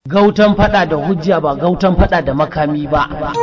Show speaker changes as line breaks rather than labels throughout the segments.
gautan fada da hujja ba gautan fada da makami ba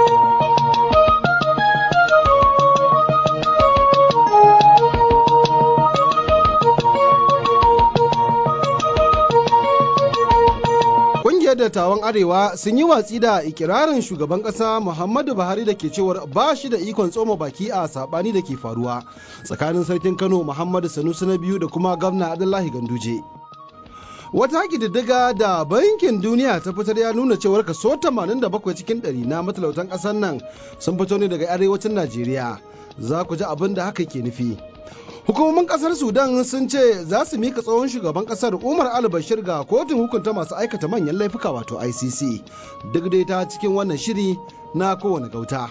Ƙungiyar dattawan Arewa sun yi watsi da ikirarin shugaban ƙasa Muhammadu Buhari da ke cewar ba shi da ikon tsoma baki a saɓani da ke faruwa tsakanin sarkin Kano Muhammadu Sanusi na biyu da kuma gwamna Abdullahi Ganduje. Wata ƙididdiga da bankin duniya ta fitar ya nuna cewar kaso 87 cikin 100 na matalautan ƙasar nan sun fito ne daga arewacin Najeriya. Za ku ji abin da haka ke nufi. Hukumomin kasar Sudan sun ce za su mika tsohon shugaban kasar Umar al-Bashir ga kotun hukunta masu aikata manyan laifuka wato ICC. Duk dai ta cikin wannan shiri na kowane gauta.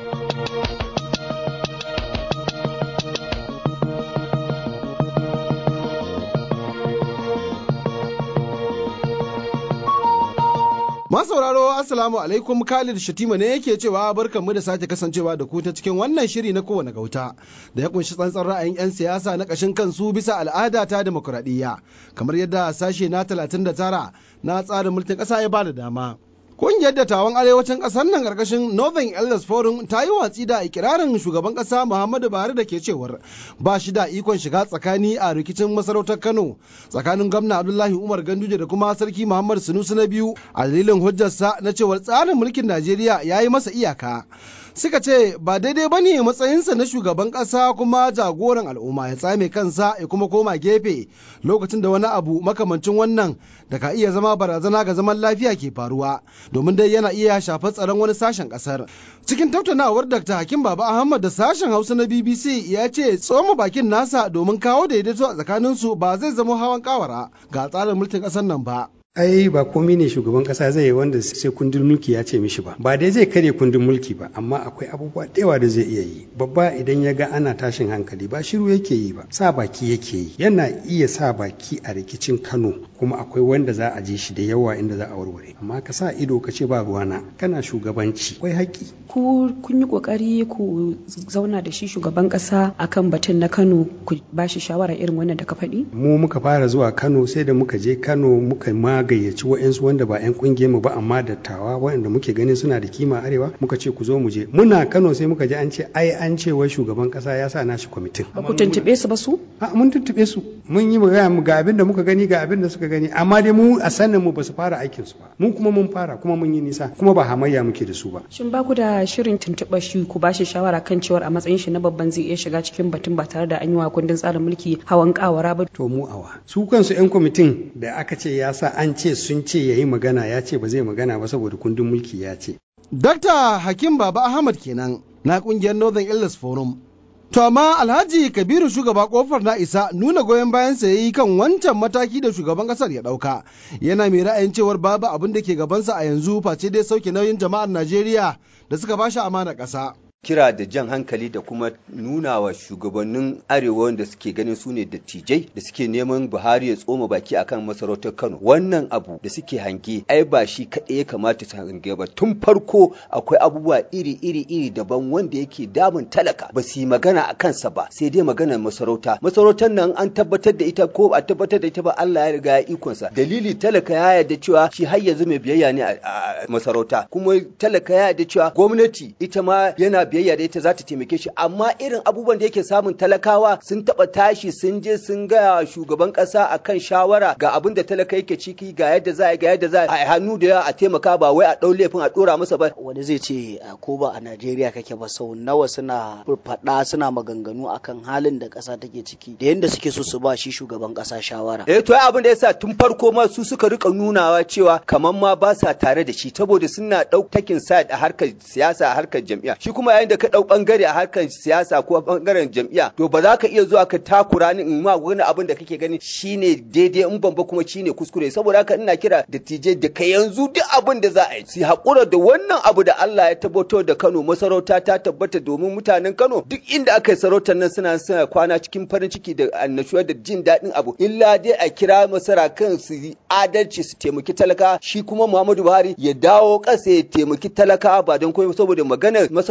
Masauraro Assalamu alaikum Khalid Shatima ne yake cewa barkanmu da sake kasancewa da ku ta cikin wannan shiri na kowane gauta da ya kunshi tsantsan ra'ayin 'yan siyasa na ƙashin kansu bisa al'ada ta demokuraɗiyya kamar yadda sashe na 39 na tsarin mulkin ƙasa ya bada dama. Ƙungiyar dattawan arewacin ƙasar nan ƙarƙashin Northern Elders Forum ta yi watsi da ikirarin shugaban ƙasa Muhammadu Buhari da ke cewar ba shi da ikon shiga tsakani a rikicin masarautar Kano tsakanin gwamna Abdullahi Umar Ganduje da kuma sarki Muhammad Sunusi na biyu a dalilin hujjarsa na cewar tsarin mulkin Najeriya ya yi masa iyaka. suka ce ba daidai ba ne matsayinsa na shugaban ƙasa kuma jagoran al'umma ya tsame kansa ya kuma koma gefe lokacin da wani abu makamancin wannan da ka iya zama barazana ga zaman lafiya ke faruwa domin dai yana iya shafar tsaron wani sashen ƙasar cikin tattaunawar dr hakim baba ahmad da sashen hausa na bbc ya ce tsoma bakin nasa domin kawo daidaito a tsakaninsu ba zai zama hawan kawara ga tsarin mulkin ƙasar nan ba
ai ba komai ne shugaban kasa zai yi wanda sai kundin mulki ya ce mishi ba ba dai zai karya kundin mulki ba amma akwai abubuwa da yawa da zai iya yi babba idan ya ga ana tashin hankali ba shiru yake yi ba sa baki yake yi yana iya sa baki a rikicin kano kuma akwai wanda za a je shi da yawa inda za a warware amma ka sa ido ka ce ba ruwana kana shugabanci akwai haƙƙi
ku kun yi kokari ku zauna da shi shugaban kasa akan batun na kano ku ba shi shawara irin wannan da ka faɗi
mu muka fara zuwa kano sai da muka je kano muka ma gayyaci wa'yansu wanda ba 'yan kungiyar mu ba amma dattawa waɗanda muke ganin suna da kima arewa muka ce ku zo mu je muna Kano sai muka ji an ce ai an ce wai shugaban kasa ya sa nashi kwamitin
ba ku tuntube su ba su
a mun tuntube su mun yi magana mu ga abin da muka gani ga abin da suka gani amma dai mu a sanin mu ba su fara aikin su ba mu kuma mun fara kuma mun yi nisa kuma ba hamayya muke da su ba
shin ba ku da shirin tuntuɓa shi ku ba shi shawara kan cewar a matsayin shi na babban zai iya shiga cikin batun ba tare da an yi wa kundin tsarin mulki hawan kawara ba
to mu awa su kansu 'yan kwamitin da aka ce ya sa an ce sun ce ya yi magana ya ce ba zai magana ba saboda kundin mulki ya ce.
Dakta Hakim Baba Ahmad kenan na kungiyar Northern Illness Forum. To amma Alhaji Kabiru shugaba kofar na isa nuna goyon bayan sa yayi kan wancan mataki da shugaban kasar ya dauka. Yana mai ra'ayin cewar babu abin da ke gabansa a yanzu face dai sauke nauyin jama'ar Najeriya da suka bashi amana ƙasa.
kira da jan hankali da kuma nuna wa shugabannin arewa wanda suke ganin su ne dattijai da suke neman buhari ya tsoma baki akan masarautar kano wannan abu da suke hange ai ba shi kaɗai ya kamata su hange ba tun farko akwai abubuwa iri iri iri daban wanda yake damun talaka ba su yi magana a kansa ba sai dai maganar masarauta masarautar nan an tabbatar da ita ko ba tabbatar da ita ba Allah ya riga ya ikonsa dalili talaka ya yarda cewa shi har yanzu mai biyayya ne a masarauta kuma talaka ya yarda cewa gwamnati ita ma yana biyayya da ita za ta taimake shi amma irin abubuwan da yake samun talakawa sun taba tashi sun je sun ga shugaban kasa akan shawara ga abin da talaka yake ciki ga yadda za a ga yadda za a hannu da a taimaka ba wai a dau laifin a dora masa ba
wani zai ce ko ba a Najeriya kake ba sau nawa suna faɗa suna maganganu akan halin da kasa take ciki da yadda suke so su ba shi shugaban kasa shawara
eh to abin da yasa tun farko ma su suka rika nunawa cewa kamar ma ba sa tare da shi saboda suna ɗautakin side a harkar siyasa a harkar jam'iyya shi kuma yayin da ka ɗau ɓangare a harkar siyasa ko ɓangaren jam'iyya to ba za ka iya zuwa ka takura ni in ma wani abin da kake gani shine daidai in ban ba kuma shine kuskure saboda haka ina kira da tije da ka yanzu duk abin da za a yi su haƙura da wannan abu da Allah ya tabbatar da Kano masarauta ta tabbata domin mutanen Kano duk inda aka yi sarautar nan suna suna kwana cikin farin ciki da annashuwa da jin daɗin abu illa dai a kira masarakan su yi adalci su taimaki talaka shi kuma Muhammadu Buhari ya dawo ƙasa ya taimaki talaka ba don komai saboda maganar masarauta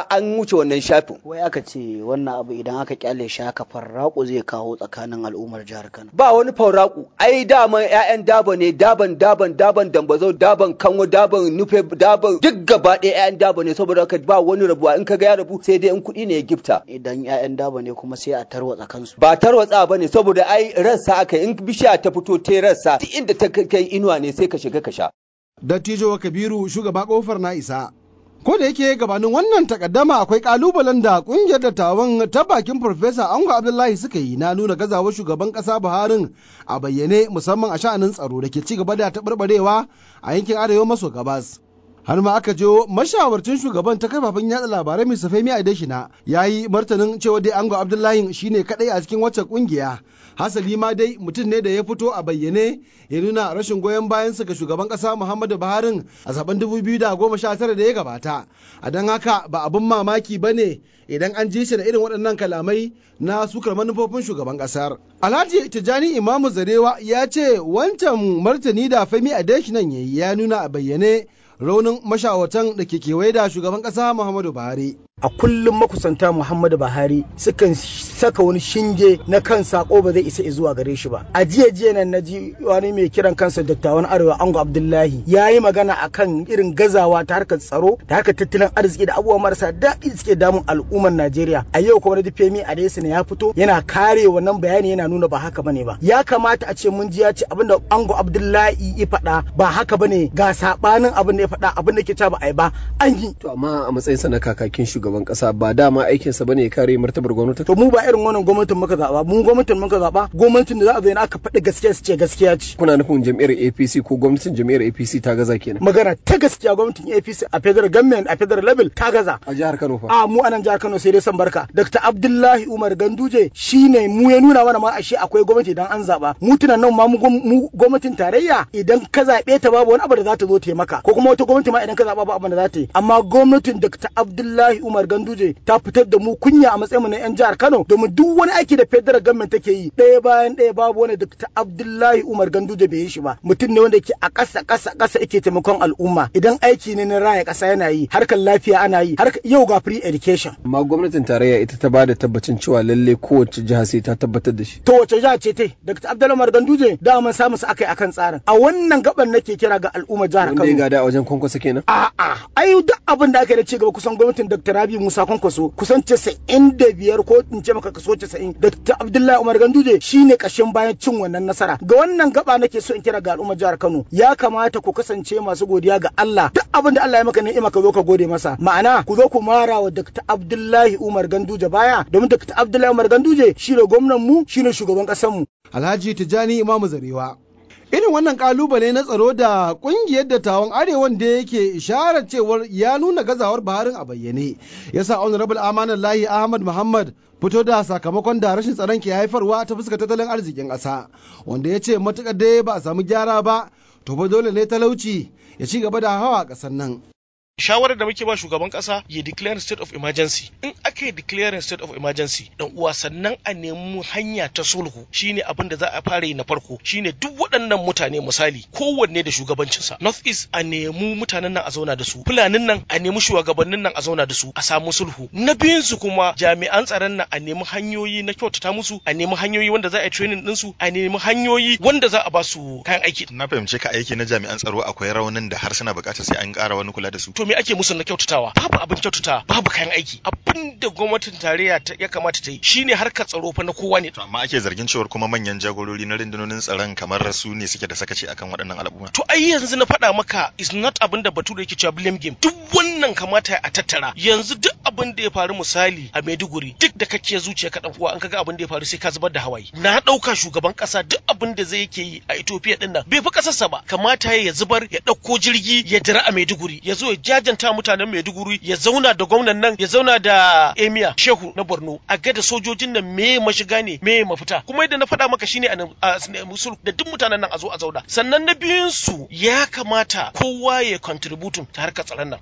gaskiya an wuce wannan shafin
wai aka ce wannan abu idan aka kyale shi haka farraƙo zai kawo tsakanin al'ummar jihar Kano
ba wani fauraku ai dama ƴaƴan daba ne daban daban daban dambazo daban kanwo daban nufe daban duk gaba ɗaya ƴaƴan daba ne saboda haka ba wani rabuwa in kaga ya rabu sai dai in kuɗi ne ya gifta
idan 'ya'yan daba ne kuma sai a tarwatsa kansu
ba tarwatsa ba ne saboda ai rassa aka in bishiya ta fito ta rassa duk inda ta kai inuwa ne sai ka shiga ka sha
Dattijo Kabiru shugaba kofar na isa. Ko da yake gabanin wannan takaddama akwai kalubalen da kungiyar dattawan ta bakin Farfesa Ango Abdullahi suka yi na nuna gazawar shugaban kasa Buharin a bayyane musamman a sha'anin tsaro da ke ci gaba da taɓarɓarewa a yankin arewa maso gabas. har ma aka jiyo mashawarcin shugaban ta kafafen yatsa labarai mai safai miya dashina ya yi martanin cewa dai ango abdullahi shine kadai a cikin wacce kungiya hasali ma dai mutum ne da ya fito a bayyane ya nuna rashin goyon bayansa ga shugaban kasa muhammadu buhari a zaben 2019 da ya gabata a don haka ba abin mamaki ba ne idan an ji shi da irin waɗannan kalamai na sukar manufofin shugaban ƙasar. Alhaji Tijjani Imamu Zarewa ya ce wancan martani da Femi Adeshinan ya yi ya nuna a bayyane raunin mashawartan da ke kewaye da shugaban ƙasa Muhammadu Buhari.
a kullum makusanta Muhammadu Buhari sukan saka wani shinge na kan sako ba zai isa zuwa gare shi ba. A jiya jiya nan na ji wani mai kiran kansa dattawan Arewa Ango Abdullahi ya yi magana akan irin gazawa ta harkar tsaro da harkar tattalin arziki da abubuwa marasa daɗi da suke damun al'ummar Najeriya. A yau kuma na Femi Adesina ya fito yana kare wannan bayani yana nuna ba haka bane ba. Ya kamata a ce mun ji ya ce abinda Ango Abdullahi ya faɗa ba haka bane ga sabanin abin da ya faɗa abin da ke ta ba a yi ba an yi.
To amma a matsayinsa na kakakin shugaban shugaban kasa ba dama aikinsa bane ya kare martabar gwamnati
to mu ba irin wannan gwamnatin muka zaba mu gwamnatin muka zaba gwamnatin da za a zo aka faɗi gaskiya su ce gaskiya ce
kuna nufin jam'iyyar APC ko gwamnatin jam'iyyar APC ta gaza kenan
magana ta gaskiya gwamnatin APC a federal government a federal level ta gaza
a jihar Kano fa
a mu anan jihar Kano sai dai san barka Dr. Abdullahi Umar Ganduje shine mu ya nuna mana ma ashe akwai gwamnati idan an zaba mu tunan nan ma mu gwamnatin tarayya idan ka zabe ta babu wani abu da za ta zo taimaka ko kuma wata gwamnati ma idan ka zaba ba abin da za ta yi amma gwamnatin Dr. Abdullahi Umar Ganduje ta fitar da mu kunya a matsayin mu na yan jihar Kano domin duk wani aiki da federal government take yi ɗaya bayan ɗaya babu wani Dr. Abdullahi Umar Ganduje bai yi shi ba mutum ne wanda yake a ƙasa ƙasa ƙasa yake taimakon al'umma idan aiki ne na raya ƙasa yana yi harkar lafiya ana yi har yau ga free education
amma gwamnatin tarayya ita ta bada tabbacin cewa lalle kowace jiha sai ta tabbatar da shi
to wace jiha ce te Dr. Abdullahi Umar Ganduje da mun samu su akai akan tsarin a wannan gaban nake kira ga al'umma jihar Kano
wanda ya gada a wajen kwankwasa kenan
a'a ai duk abin da aka yi da ci gaba kusan gwamnatin Dr. Rabi Musa Kwankwaso kusan casa'in da biyar ko in ce maka kaso casa'in Dr. Abdullahi Umar Ganduje shine kashin bayan cin wannan nasara ga wannan gaba nake so in kira ga al'ummar jihar Kano ya kamata ku kasance masu godiya ga Allah duk abin da Allah ya maka ni'ima ka zo ka gode masa ma'ana ku zo ku mara wa Dr. Abdullahi Umar Ganduje baya domin Dr. Abdullahi Umar Ganduje shine gwamnan mu shine shugaban kasar mu
Alhaji Tijjani Imamu Zarewa irin wannan kalubale na tsaro da kungiyar dattawan arewan da yake isharar cewar ya nuna gazawar baharin a bayyane yasa honorable amanar lahi ahmad muhammad fito da sakamakon da rashin tsaron ke haifarwa ta fuskar tattalin arzikin ƙasa wanda ya ce matuƙar dai ba a samu gyara ba to fa dole ne talauci ya ci gaba da hawa a ƙasar nan
shawarar da muke ba shugaban kasa ya declare state of emergency in aka yi declaring state of emergency dan uwa sannan a nemi hanya ta sulhu shine abin da za a fara yi na farko shine duk waɗannan mutane misali kowanne da shugabancinsa north east a nemi mutanen nan a zauna da su fulanin nan a nemi shugabannin nan a zauna da su a samu sulhu na biyun su kuma jami'an tsaron nan a nemi hanyoyi na kyautata musu a nemi hanyoyi wanda za a yi training din su a nemi hanyoyi wanda za a ba su kayan aiki
na fahimce ka aiki na jami'an tsaro akwai raunin da har suna buƙatar sai an ƙara wani kula da su
to me ake musu na kyautatawa babu abin kyautatawa babu kayan aiki abin da gwamnatin tarayya ya kamata ta yi shine harkar tsaro fa na kowa ne
to amma ake zargin cewar kuma manyan jagorori na rundunonin tsaron kamar su ne suke da sakaci akan waɗannan al'umma
to ai yanzu na faɗa maka is not abin da bature yake cewa blame game duk wannan kamata a tattara yanzu duk abin da ya faru misali a Maiduguri duk da kake zuciya ka dan uwa an kaga abin da ya faru sai ka zubar da hawaye na ɗauka shugaban ƙasa duk abin da zai yake yi a Ethiopia din nan bai fi ƙasarsa ba kamata ya zubar ya ɗauko jirgi ya dira a Maiduguri ya zo ya jajanta mutanen Maiduguri ya zauna da gwamnan nan ya zauna da Emia Shehu na Borno a ga da sojojin nan me mashiga ne me mafita kuma yadda na faɗa maka shine a musul da duk mutanen nan a zo a zauna sannan na biyun su ya kamata kowa ya contributing ta harkar tsaron nan kowa ya bada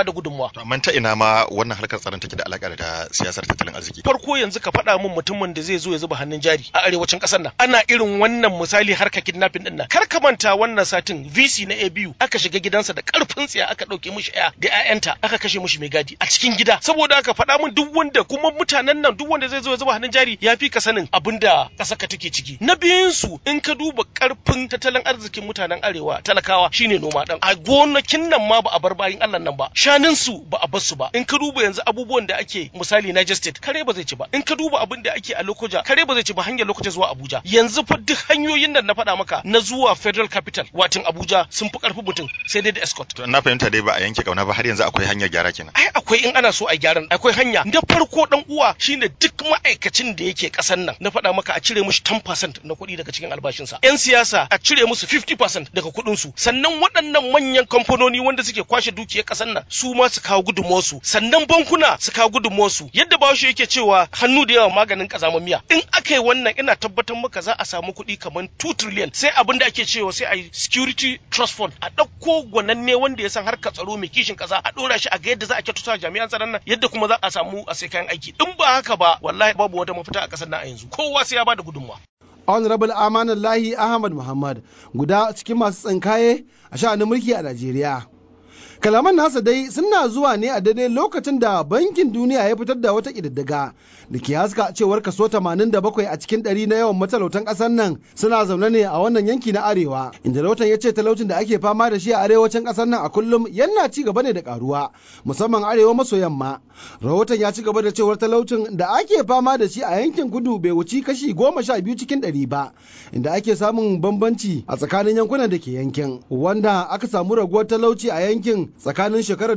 da gudunmawa
amma ta ina ma wannan harkar tsaron take da alaka da siyasar tattalin arziki
farko yanzu ka faɗa min mutumin da zai zo ya zuba hannun jari a arewacin ƙasar nan ana irin wannan misali harka kidnapping din nan kar ka manta wannan satin VC na ABU aka shiga gidansa da karfin tsiya aka ɗauke mishi aya da ƴaƴanta aka kashe mishi mai gadi a cikin gida saboda aka faɗa min duk wanda kuma mutanen nan duk wanda zai zo ya zuba hannun jari ya fi ka sanin abin da ƙasar ka take ciki na biyun su in ka duba karfin tattalin arzikin mutanen arewa talakawa shine noma dan a gonakin nan ma ba a bar bayin Allah nan ba shanun su ba a bar su ba in ka duba yanzu abubuwan da ake misali Niger State kare ba zai ci ba in ka duba abin da ake a Lokoja kare ba zai ci ba hanyar Lokoja zuwa Abuja yanzu fa duk hanyoyin nan na faɗa maka na zuwa Federal Capital watin Abuja sun fi karfi mutum sai dai da escort
to na fahimta dai ba a yanke kauna ba har yanzu akwai hanyar gyara kenan
ai akwai in ana so a gyaran akwai hanya na farko dan uwa shine duk ma'aikacin da yake kasan nan na faɗa maka a cire mushi 10% na kuɗi daga cikin albashinsa yan siyasa a cire musu 50% daga kuɗin su sannan waɗannan manyan kamfanoni wanda suke kwashe dukiyar kasan nan su ma su kawo gudunmuwarsu sannan bankuna su kawo gudunmuwarsu yadda bawashi yake cewa hannu da yawa maganin kazaman miya in aka yi wannan ina tabbatar maka za a samu kuɗi kamar 2 trillion sai abin da ake cewa sai a yi security trust fund a ɗauko gwananne wanda ya san harkar tsaro mai kishin ƙasa a ɗora shi a ga yadda za a kyautata jami'an tsaron nan yadda kuma za a samu a sai kayan aiki in ba haka ba wallahi babu wata mafita a ƙasar nan a yanzu kowa sai ya bada gudunmawa
honorable amanullahi ahmad muhammad guda cikin masu tsinkaye a sha'anin mulki a najeriya kalaman nasa dai suna zuwa ne a daidai lokacin da bankin duniya ya fitar da wata ƙididdiga da ke haska cewar kaso 87 a cikin ɗari na yawan matalautan ƙasar nan suna zaune ne a wannan yanki na arewa inda rahoton ya ce talaucin da ake fama da shi a arewacin ƙasar nan a kullum yana ci gaba ne da karuwa musamman arewa maso yamma rahoton ya ci gaba da cewar talaucin da ake fama da shi a yankin kudu bai wuci kashi goma sha biyu cikin ɗari ba inda ake samun bambanci a tsakanin yankunan da ke yankin wanda aka samu raguwar talauci a yankin tsakanin shekarar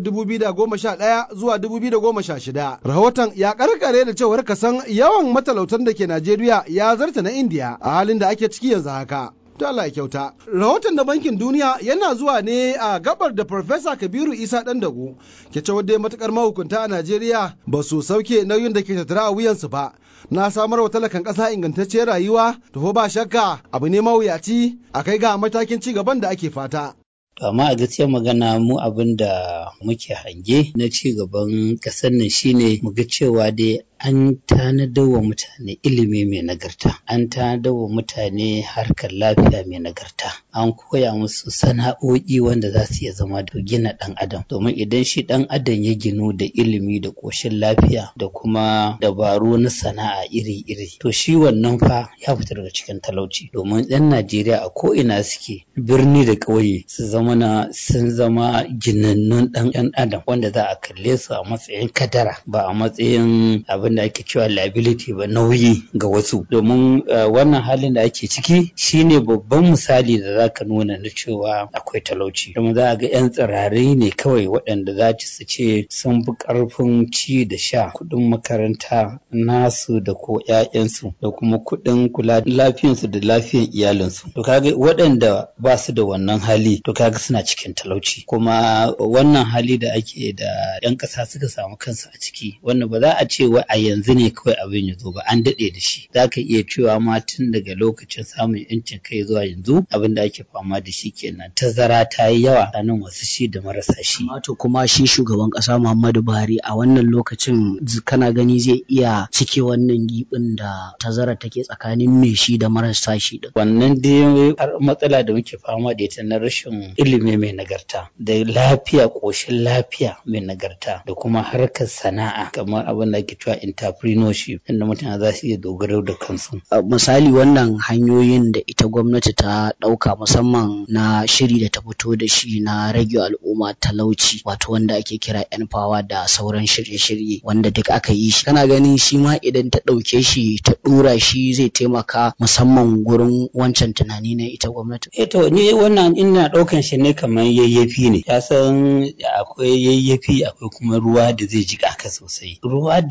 2011 zuwa 2016. Rahoton ya karkare da cewar kasan yawan matalautan da ke Najeriya ya zarta na Indiya a halin da ake ciki yanzu haka. To Allah ya kyauta. Rahoton na Bankin Duniya yana zuwa ne a gabar da Farfesa Kabiru Isa Dandago ke cewa dai matukar mahukunta a Najeriya ba su sauke nauyin da ke tattara a wuyansu ba. Na samar wa talakan ƙasa ingantacciyar rayuwa, to ba shakka abu ne mawuyaci a kai ga matakin ci gaban da ake fata.
amma a gaskiyar magana mu abin da muke hange na ci gaban ƙasar nan shine mu ga cewa dai an tanadar wa mutane ilimi mai nagarta an tanadar wa mutane harkar lafiya mai nagarta an koya musu sana'o'i wanda za su iya zama da gina ɗan adam domin idan shi ɗan adam ya ginu da ilimi da ƙoshin lafiya da kuma dabaru na sana'a iri-iri to shi wannan fa ya fita daga cikin talauci domin ɗan najeriya a ko'ina suke birni da ƙauye su zama na sun zama ginannun ɗan ɗan adam wanda za a kalle su a matsayin kadara ba a matsayin abin da ake cewa liability ba nauyi ga wasu domin wannan halin da ake ciki shine babban misali da za ka nuna na cewa akwai talauci domin za a ga 'yan tsirarai ne kawai waɗanda za su ce sun fi ƙarfin ci da sha kuɗin makaranta nasu da ko 'ya'yansu da kuma kuɗin kula da lafiyansu da lafiyan iyalinsu to kaga waɗanda ba su da wannan hali to kaga suna cikin talauci kuma wannan hali da ake da 'yan ƙasa suka samu kansu a ciki wannan ba za a ce wa a yanzu ne kawai abin ya zo ba an daɗe da shi za ka iya cewa ma tun daga lokacin samun yancin kai zuwa yanzu abin da ake fama da shi kenan tazara ta yi yawa tsakanin wasu shi da marasa shi.
to kuma shi shugaban ƙasa Muhammadu Buhari a wannan lokacin kana gani zai iya cike wannan gibin da tazara take tsakanin mai shi da marasa shi din.
wannan dai matsala da muke fama da ita na rashin ilimi mai nagarta da lafiya ƙoshin lafiya mai nagarta da kuma harkar sana'a kamar abin da ake cewa entrepreneurship inda mutane za su iya dogaro da kansu.
misali wannan hanyoyin da ita gwamnati ta ɗauka musamman na shiri da ta fito da shi na rage al'umma talauci wato wanda ake kira yan fawa da sauran shirye-shirye wanda duk aka yi shi kana ganin shi ma idan ta ɗauke shi ta ɗora shi zai taimaka musamman gurin wancan tunani na ita gwamnati.
Eh to ni wannan ina ɗaukan shi ne kamar yayyafi ne ya san akwai yayyafi akwai kuma ruwa da zai jiƙa ka sosai ruwa da zai jiƙa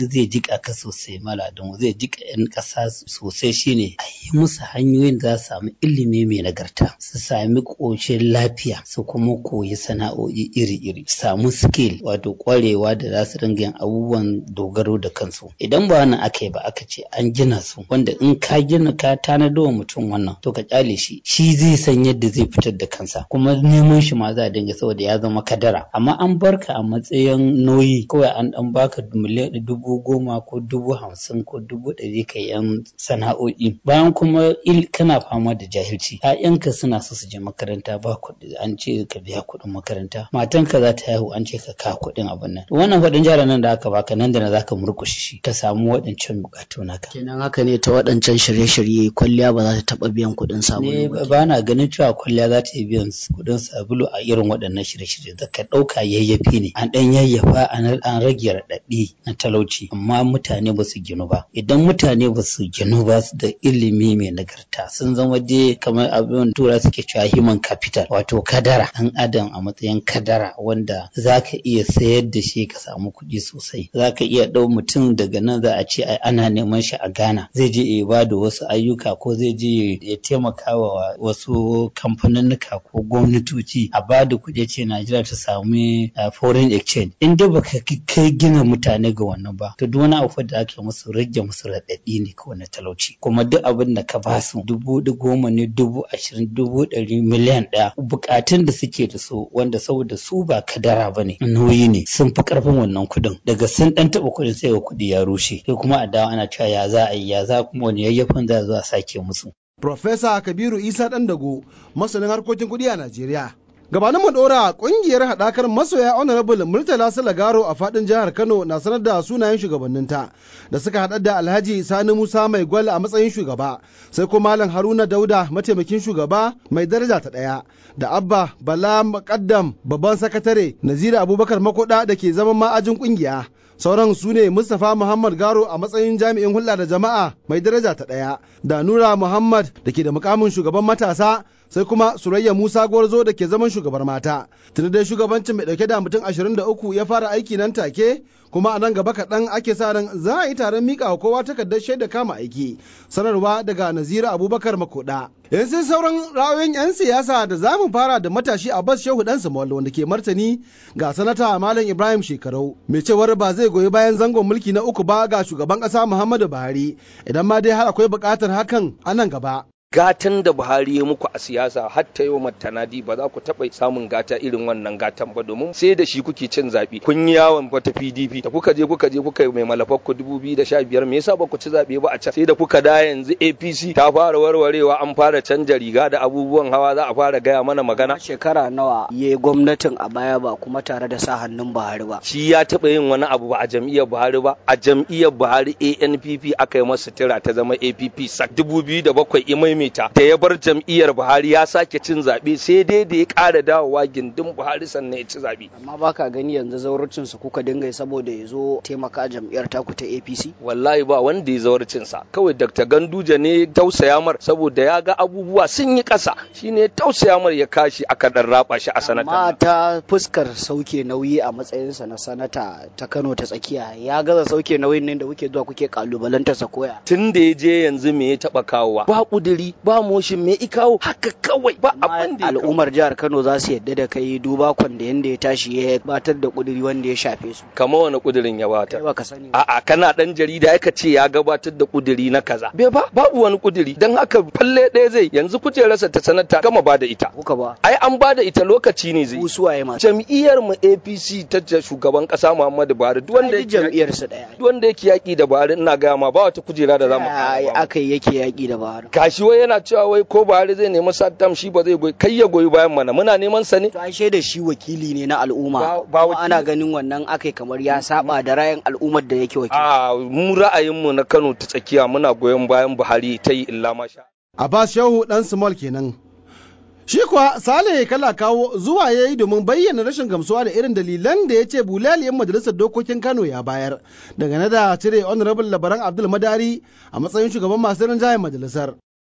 jika ka sosai maladin zai jika yan ƙasa sosai shine a yi musu hanyoyin da za su samu ilimi mai nagarta su sami ƙoshin lafiya su kuma koyi sana'o'i iri-iri samu skill wato ƙwarewa da za su dinga yin abubuwan dogaro da kansu idan ba wannan aka yi ba aka ce an gina su wanda in ka gina ka tanado wa mutum wannan to ka kyale shi shi zai san yadda zai fitar da kansa kuma neman shi ma za a dinga saboda ya zama kadara amma an barka a matsayin nauyi kawai an dan baka miliyan dubu goma ko dubu hamsin ko dubu ɗari ka yan sana'o'i bayan kuma il kana fama da jahilci ƴaƴanka suna so su je makaranta ba kuɗi an ce ka biya kuɗin makaranta matanka za ta haihu an ce ka ka kuɗin abin nan wannan kuɗin jara nan da aka baka nan da na zaka murƙushe shi ka samu waɗancan buƙatu naka
kenan haka ne ta waɗancan shirye-shirye kwalliya ba za ta taɓa biyan kuɗin sabulu
ne ba na ganin cewa kwalliya za ta yi biyan kuɗin sabulu a irin waɗannan shirye-shirye da ka ɗauka yayyafi ne an ɗan yayyafa an rage raɗaɗi na talauci amma mutane ba su ginu ba idan mutane ba su ginu ba da ilimi mai nagarta sun zama dai kamar abin tura suke cewa human capital wato kadara ɗan adam a matsayin kadara wanda za ka iya sayar da shi ka samu kuɗi sosai za ka iya ɗau mutum daga nan za a ce ana neman shi a Ghana zai je ya ba da wasu ayyuka ko zai je ya taimaka wa wasu kamfaninnika ko gwamnatoci a ba da kuɗi ce Najeriya ta sami foreign exchange in dai baka kai gina mutane ga wannan ba to duk wani abu da ake musu rage musu raɗaɗi ne kawai na talauci kuma duk abin da ka ba su dubu goma ne dubu ashirin dubu ɗari miliyan ɗaya bukatun da suke da su wanda saboda su ba kadara ba ne nauyi ne sun fi ƙarfin wannan kuɗin daga sun ɗan taɓa kuɗin sai ga kuɗi ya rushe sai kuma a dawo ana cewa ya za a yi ya za kuma wani yayyafin za a zo a sake musu.
Profesa Kabiru Isa Dandago masanin harkokin kuɗi a Najeriya. gabanin mu dora kungiyar haɗakar masoya honorable murtala salagaro a fadin jihar kano na sanar da sunayen shugabanninta da suka haɗa da alhaji sani musa mai gwal a matsayin shugaba sai kuma malam haruna dauda mataimakin shugaba mai daraja ta ɗaya da abba bala makaddam babban sakatare nazira abubakar makoda da ke zama ma'ajin kungiya sauran su ne mustapha muhammad garo a matsayin jami'in hulɗa da jama'a mai daraja ta ɗaya da nura muhammad da ke da mukamin shugaban matasa sai kuma surayya musa gwarzo da ke zaman shugabar mata tuni dai shugabancin mai dauke da mutum 23 ya fara aiki nan take kuma a nan gaba kaɗan ake sa ran za a yi taron miƙa wa kowa takardar shaida kama aiki sanarwa daga nazira abubakar makoda yanzu sauran ra'ayoyin 'yan siyasa da za mu fara da matashi abbas shehu dan samuel wanda ke martani ga sanata malam ibrahim shekarau mai cewar ba zai goyi bayan zangon mulki na uku ba ga shugaban ƙasa muhammadu buhari idan ma dai har akwai buƙatar hakan a nan gaba
gatan da Buhari ya muku a siyasa har ta yau tanadi ba za ku taɓa samun gata irin wannan gatan ba domin sai da shi kuke cin zaɓe kun yi yawon wata PDP da kuka je kuka je kuka yi mai malafar ku dubu biyu da sha biyar me yasa ba ku ci zaɓe ba a can sai da kuka da yanzu APC ta fara warwarewa an fara canja riga da abubuwan hawa za a fara gaya mana magana.
Shekara nawa ya gwamnatin a baya ba kuma tare da sa hannun Buhari ba.
Shi ya taɓa yin wani abu ba a jam'iyyar Buhari ba a jam'iyyar Buhari ANPP aka yi masa tira ta zama APP sak dubu biyu da bakwai imai maimaita da ya bar jam'iyyar Buhari ya sake cin zaɓe sai dai da ya ƙara dawowa gindin Buhari sannan ya ci zaɓe.
Amma baka gani yanzu zauracin su kuka dinga saboda ya zo taimaka jam'iyyar taku ta APC?
Wallahi ba wanda ya zauracin sa kawai Dr. Ganduje ne tausaya mar saboda ya ga abubuwa sun yi ƙasa shine tausaya mar ya kashi aka dan raba shi a sanata.
Amma ta fuskar sauke nauyi a matsayinsa na sanata ta Kano ta tsakiya ya gaza sauke nauyin ne da kuke zuwa kuke kalubalantar sa koya.
Tun da ya je yanzu me ya taɓa kawowa ba ƙuduri ba moshin me ikawo haka kawai ba abin da
al'ummar jihar Kano za su yadda da kai duba kwan da yanda ya tashi ya batar da kuduri wanda ya shafe su
kama wani kudirin ya bata
baka sani
a'a kana dan jarida aka ce ya gabatar da kuduri na kaza bai ba babu wani kuduri dan haka falle ɗaya zai yanzu kujerarsa ta sanata gama bada ita
kuka ba
ai an bada ita lokaci ne zai
usuwaye ma
jam'iyyar mu APC ta shugaban kasa Muhammadu Buhari duk wanda yake
jam'iyyar su daya
duk wanda yake yaki da Buhari ina ga ma ba wata kujera da zamu
akai yake yaki da Buhari
gashi wai yana cewa wai ko Buhari zai nemi Saddam shi ba zai goyi kai ya goyi bayan mana muna neman sa ne
to an shaida shi wakili ne na al'umma ba ana ganin wannan akai kamar ya saba da ra'ayin al'ummar da yake wakili
a mu ra'ayin mu na Kano ta tsakiya muna goyon bayan Buhari ta yi illa masha
Abbas Shehu dan Small kenan Shi kuwa Sale kala kawo zuwa ya yi domin bayyana rashin gamsuwa da irin dalilan da ya ce bulaliyan majalisar dokokin Kano ya bayar dangane da cire honorable labaran Abdul Madari a matsayin shugaban masu rinjayen majalisar.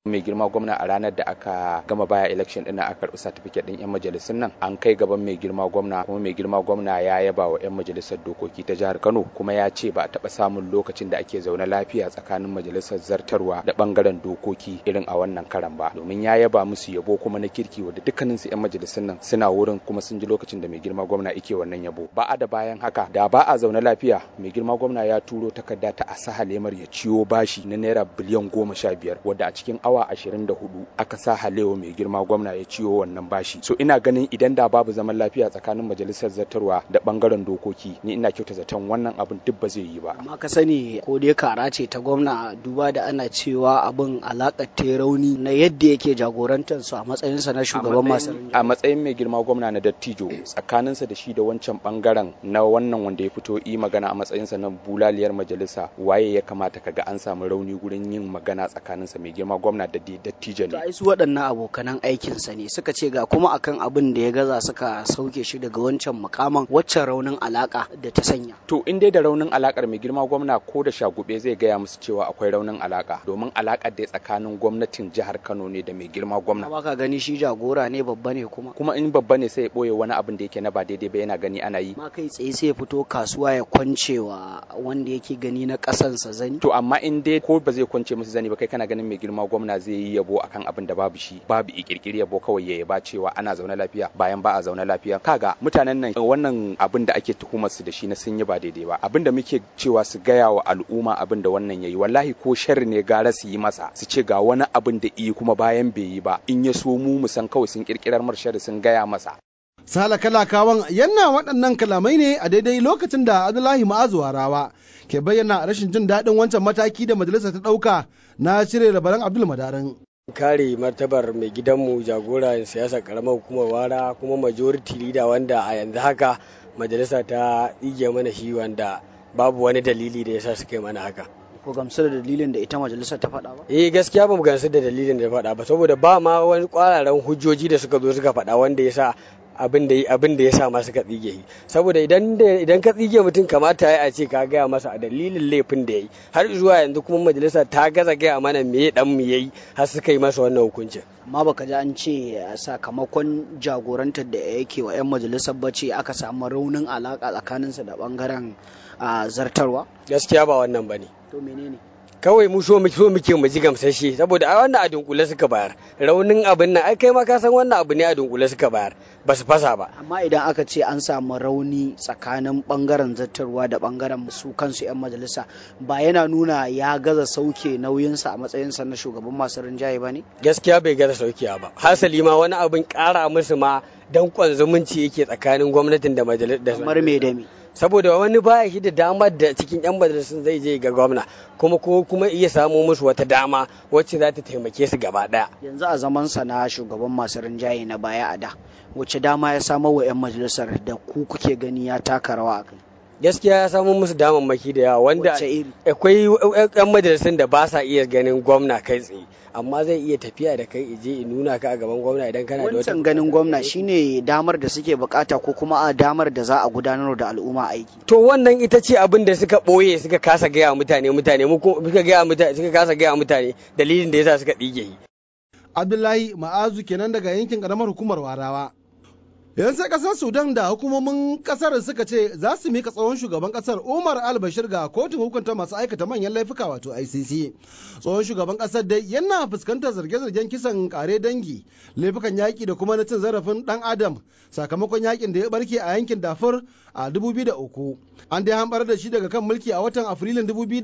mai girma gwamna a ranar da aka gama baya election din aka karbi certificate din yan majalisun nan an kai gaban mai girma gwamna kuma mai girma gwamna ya yaba wa yan majalisar dokoki ta jihar Kano kuma ya ce ba a taba samun lokacin da ake zaune lafiya tsakanin majalisar zartarwa da bangaren dokoki irin a wannan karan ba domin ya yaba musu yabo kuma na kirki wanda dukkanin su yan majalisun nan suna wurin kuma sun ji lokacin da mai girma gwamna yake wannan yabo ba a da bayan haka da ba a zaune lafiya mai girma gwamna ya turo takarda ta asaha lemar ya ciwo bashi na naira biliyan goma sha biyar wadda a cikin awa ashirin da hudu aka sa halewa mai girma gwamna ya ciwo wannan bashi so ina ganin idan da babu zaman lafiya tsakanin majalisar zartarwa da bangaren dokoki ni ina kyauta zaton wannan abin duk ba zai yi ba
amma ka sani ko dai kara ce ta gwamna duba da ana cewa abin alakar ta rauni na yadda yake jagorantar su a matsayinsa na shugaban masu
a matsayin mai girma gwamna na dattijo tsakaninsa da shi da wancan bangaren na wannan wanda ya fito yi magana a matsayinsa na bulaliyar majalisa waye ya kamata kaga an samu rauni gurin yin magana tsakaninsa mai girma gwamna da dattijo ne
ai su waɗannan abokanan aikinsa ne suka ce ga kuma akan abin da ya gaza suka sauke shi daga wancan mukaman waccan raunin alaka da ta sanya
to in dai da raunin alakar mai girma gwamna ko da shagube zai gaya musu cewa akwai raunin alaka domin alakar da tsakanin gwamnatin jihar Kano ne da mai girma gwamna
ba ka gani shi jagora ne babba ne kuma
kuma in babba ne sai ya boye wani abin da yake na ba daidai ba yana gani ana yi
ma kai tsaye sai ya fito kasuwa ya kwancewa wanda yake gani na kasansa zani
to amma in dai ko ba zai kwance musu zani ba kai kana ganin mai girma gwamna zai yi yabo akan abin da babu shi babu ikirkiri yabo kawai ya yaba cewa ana zaune lafiya bayan ba a zaune lafiya kaga mutanen nan wannan abin da ake tuhumar su da shi na sun yi ba daidai ba abin da muke cewa su gaya wa al'umma abin da wannan yayi wallahi ko sharri ne gara su yi masa su ce ga wani abin da yi kuma bayan bai yi ba in ya so mu mu san kawai sun kirkirar mar sharri sun gaya masa
Sala kalakawan yanna waɗannan kalamai ne a daidai lokacin da Abdullahi Ma'azu Rawa ke bayyana rashin jin daɗin wancan mataki da majalisa ta ɗauka na cire rabaran Abdul Madarin.
kare martabar mai gidanmu jagora siyasa karamar hukumar wara kuma majority leader wanda a yanzu haka majalisa ta tsige mana shi wanda babu wani dalili da yasa suka yi mana haka
ko gamsu da dalilin da ita majalisar ta faɗa ba?
Eh gaskiya ba mu gamsu da dalilin da ta faɗa ba saboda ba ma wani kwararan hujjoji da suka zo suka faɗa wanda ya sa abin da abin da ya sa ma suka tsige shi saboda idan idan ka tsige mutum kamata ya a ce ka gaya masa a dalilin laifin da yayi har zuwa yanzu kuma majalisa ta gaza gaya mana me dan mu yayi har suka yi masa wannan hukuncin
amma baka ji an ce sakamakon jagorantar da yake wa 'yan majalisar bace aka samu raunin alaka tsakaninsa da bangaren zartarwa
gaskiya ba wannan bane
to menene
kawai mu so so muke mu ji gamsashe saboda ai wannan a dunkule suka bayar raunin abin nan ai kai ma ka san wannan abu ne a dunkule suka bayar ba su fasa ba
amma idan aka ce an samu rauni tsakanin bangaren zartarwa da bangaren su kansu yan majalisa ba yana nuna ya gaza sauke nauyinsa a matsayinsa na shugaban masu rinjaye ba ne
gaskiya bai gaza saukewa ba hasali ma wani abin kara musu ma dankon zumunci yake tsakanin gwamnatin da majalisar
kamar me da me
saboda wani baya shi da damar da cikin yan majalisun zai je ga gwamna kuma ko kuma iya samo musu wata dama wacce za ta taimake su gaba daya
yanzu a zaman sa na shugaban masu rinjaye na baya a da wacce dama ya samo wa yan majalisar da ku kuke gani ya taka rawa a kai
gaskiya ya samu musu damammaki da yawa wanda akwai yan majalisun da ba sa iya ganin gwamna kai tsaye amma zai iya tafiya da kai ije in nuna ka a gaban gwamna idan kana da
wata ganin gwamna shine damar da suke bukata ko kuma a damar da za a gudanar da al'umma aiki
to wannan ita ce abin da suka boye suka kasa gaya mutane mutane mu suka gaya mutane suka kasa gaya mutane dalilin da yasa suka dige
Abdullahi Ma'azu kenan daga yankin karamar hukumar Warawa yanzu sai kasar sudan da hukumomin kasar suka ce za su mika tsohon shugaban kasar umar al-bashir ga kotun hukunta masu aikata manyan laifuka wato icc tsohon shugaban kasar dai yana fuskantar zarge-zargen kisan kare dangi laifukan yaƙi da kuma na cin zarafin dan adam sakamakon yakin da ya barke a yankin dafur a 2003 an dai hambar da shi daga kan mulki a watan afrilun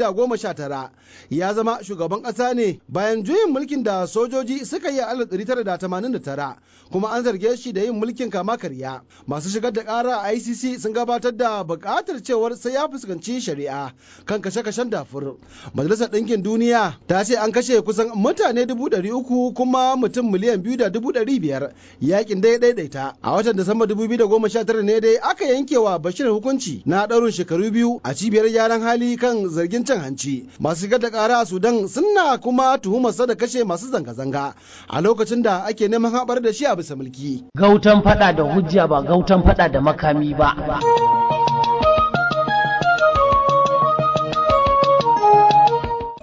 2019 ya zama shugaban kasa ne bayan juyin mulkin da sojoji suka yi a 1989 kuma an zarge shi da yin mulkin kama karya masu shigar da kara a icc sun gabatar da bukatar cewar sai ya fuskanci shari'a kan kashe-kashen dafur majalisar ɗinkin duniya ta ce an kashe kusan mutane dubu ɗari uku kuma mutum miliyan biyu da dubu ɗari biyar yakin dai daidaita a watan disamba dubu biyu da goma sha tara ne dai aka yanke wa bashir hukunci na ɗaurin shekaru biyu a cibiyar gyaran hali kan zargin cin hanci masu shigar da kara a sudan suna kuma tuhumarsa da kashe masu zanga-zanga a lokacin da ake neman haɓar da shi a bisa mulki
gautan fada da hujja ba gautan fada da makami ba.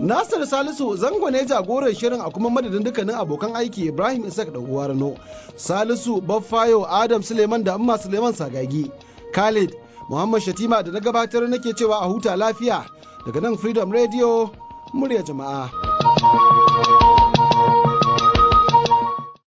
Nasir Salisu zango ne jagoran shirin a kuma madadin dukkanin abokan aiki Ibrahim Isaac da Rano. Salisu Baffayo Adam Suleiman da Amma Suleiman Sagagi. Khalid Muhammad Shatima da na gabatar nake cewa a huta lafiya daga nan Freedom Radio murya jama'a.